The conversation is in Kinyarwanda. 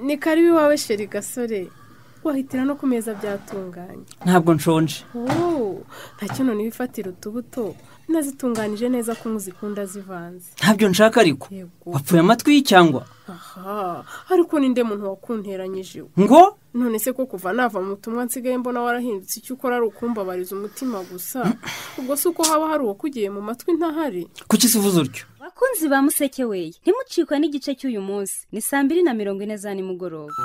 ni karibu iwawe sheri gasore wahitira no ku meza byatunganye ntabwo nshonje wowe nta kintu ntibifatire utubuto nazitunganije neza ko muzikunda zivanze ntabyo nshaka ariko Yego. wapfuye amatwi cyangwa aha ariko ninde muntu wakunteranyije we ngo none se ko kuva nava mu butumwa nsigaye mbona warahindutse icyo ukora ari ukumbabariza umutima gusa ubwo si uko haba hari uwakugiye mu matwi ntahari kuki se uvuze utyo bakunzi ba museke weye ntimucikwe n'igice cy'uyu munsi ni saa mbiri na mirongo ine za nimugoroba